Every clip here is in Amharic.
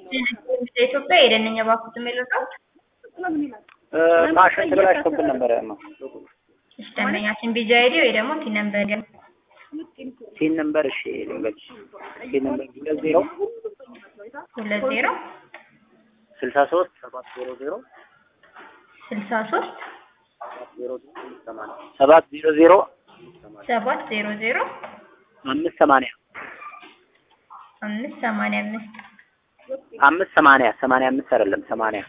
ኢትዮጵያ የደንኛ ባኩት የሚልጣት ማሽን ተበላሽቶብን ነበረ። ማ እሺ ደንበኛችን ቢጂ አይዲ ወይ ደግሞ ቲን ነምበር ግን ሲን ነምበር እሺ ልንገርሽ ሲን ነምበር ሁለት ዜሮ ሁለት ዜሮ ስልሳ ሶስት ሰባት ዜሮ ዜሮ ስልሳ ሶስት ሰባት ዜሮ ዜሮ ሰባት ዜሮ ዜሮ አምስት ሰማንያ አምስት ሰማንያ አምስት አምስት ሰማንያ ሰማንያ አምስት አይደለም ሰማንያ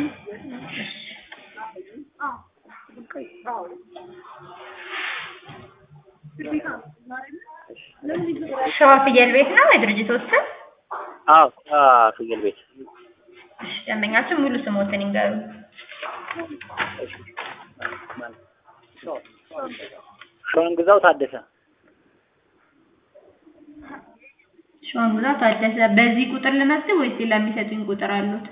ሸዋ ፍየል ቤት ነው የድርጅቶች ስም? አዎ ፍየል ቤት እሺ ደንበኛችን ሙሉ ስሞትን ይንገሩ። ሸዋን ግዛው ታደሰ ሸዋን ግዛው ታደሰ። በዚህ ቁጥር ልመዝብ ወይስ ሌላ የሚሰጡኝ ቁጥር አሉት?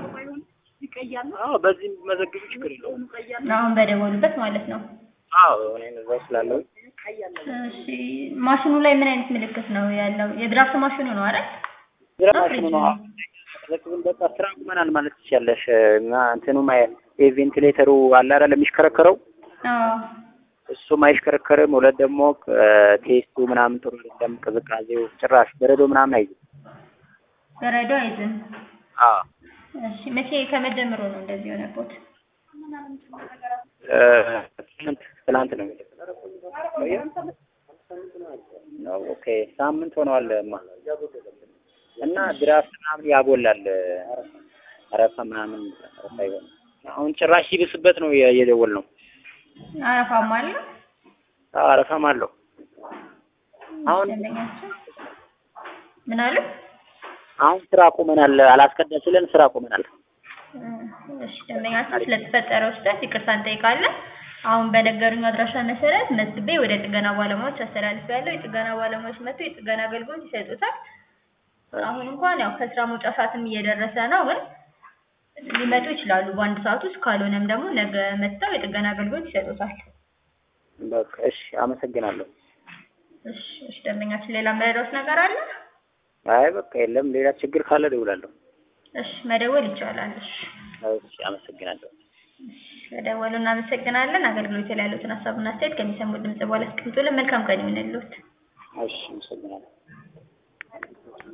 አዎ በዚህ መዘግቡ ችግር የለውም አሁን በደወሉበት ማለት ነው። አዎ እኔ እዛው ስላለው እሺ ማሽኑ ላይ ምን አይነት ምልክት ነው ያለው? የድራፍት ማሽኑ ነው አይደል? ግራ ማሽኑ ነው ዘግብን በቃ ስራ ቁመናል ማለት ትችያለሽ እና እንትኑ የቬንቲሌተሩ አለ አይደል የሚሽከረከረው አዎ እሱም አይሽከረከርም። ሁለት ደግሞ ቴስቱ ምናምን ጥሩ አይደለም። ቅዝቃዜው ጭራሽ በረዶ ምናምን አይዝም። በረዶ አይዝም። አዎ እሺ መቼ ከመጀመሩ ነው እንደዚህ የሆነበት? ትናንት ትናንት ነው ነው ኦኬ ሳምንት ሆነዋል ማ እና ድራፍት ምናምን ያጎላል አረፋ ምናምን አረፋ ይሆን አሁን ጭራሽ ሲብስበት ነው የደወል ነው አረፋም አለ። አዎ አረፋም አለው አሁን ደንበኛችን ምን አሉ? አሁን ስራ ቆመናል አላስቀዳ ስለን ስራ ቆመናል እሺ ደንበኛችን ስለተፈጠረው ስህተት ይቅርታ እንጠይቃለን። አሁን በነገሩኝ አድራሻ መሰረት መዝግቤ ወደ ጥገና ባለሙያዎች አስተላልፌያለሁ። የጥገና ባለሙያዎች መጥተው የጥገና አገልግሎት ይሰጡታል። አሁን እንኳን ያው ከስራ መውጫ ሰዓትም እየደረሰ ነው፣ ግን ሊመጡ ይችላሉ በአንድ ሰዓት ውስጥ። ካልሆነም ደግሞ ነገ መጥተው የጥገና አገልግሎት ይሰጡታል። በቃ እሺ አመሰግናለሁ እሺ እሺ ደንበኛችን ሌላ መረዳት ነገር አለ? አይ በቃ የለም ሌላ ችግር ካለ እደውላለሁ እሺ መደወል ይቻላል። እሺ እሺ አመሰግናለሁ ስለደወሉ እናመሰግናለን። አገልግሎት ላይ ያሉትን ሀሳብና አስተያየት ከሚሰሙ ድምጽ በኋላ አስቀምጡልን። መልካም ቀን ይሁንልዎት። እሺ አመሰግናለሁ